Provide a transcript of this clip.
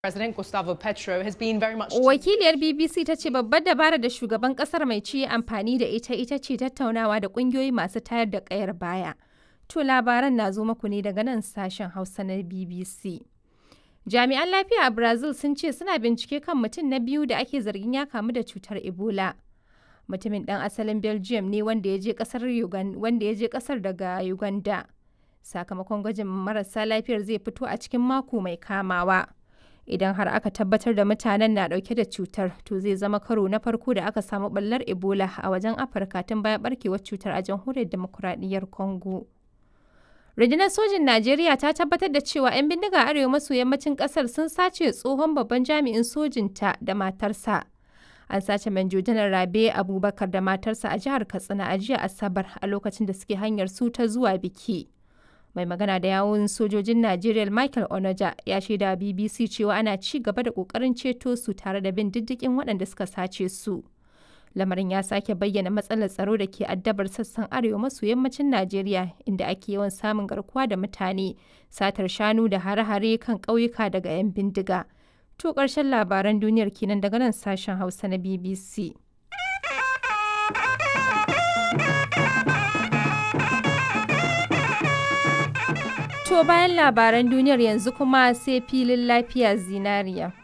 President Gustavo Petro has been very much Wakiliyar BBC ta ce babbar dabara da shugaban kasar mai ci amfani da ita ita ce tattaunawa da kungiyoyi masu tayar da kayar baya. To labaran na zo muku ne daga nan sashen Hausa na BBC. Jami'an lafiya a Brazil sun ce suna bincike kan mutum na biyu da ake zargin ya kamu da cutar Ebola. Mutumin ɗan asalin Belgium ne wanda ya je kasar wanda ya je kasar daga Uganda. Sakamakon gwajin marasa lafiyar zai fito a cikin mako mai kamawa. idan har aka tabbatar da mutanen na dauke da cutar to zai zama karo na farko da aka samu ɓallar ebola a wajen afirka tun bayan barkewar cutar a jamhuriyar demokuraɗiyyar congo rundunar sojin najeriya ta tabbatar da cewa 'yan bindiga arewa maso yammacin kasar sun sace tsohon babban jami'in sojinta da matarsa an sace manjo janar rabe abubakar da matarsa a jihar katsina a jiya asabar a lokacin da suke hanyar su ta zuwa biki mai magana da yawun sojojin Najeriya Michael Onoja ya shaida BBC cewa ana ci gaba da kokarin ceto su tare da bin diddigin waɗanda suka sace su. Lamarin ya sake bayyana matsalar tsaro da ke addabar sassan arewa maso yammacin Najeriya inda ake yawan samun garkuwa da mutane, satar shanu da hare-hare kan ƙauyuka daga 'yan bindiga. To ƙarshen labaran duniyar kenan daga nan sashen Hausa na BBC. To bayan labaran duniyar yanzu kuma sai filin lafiya zinariya.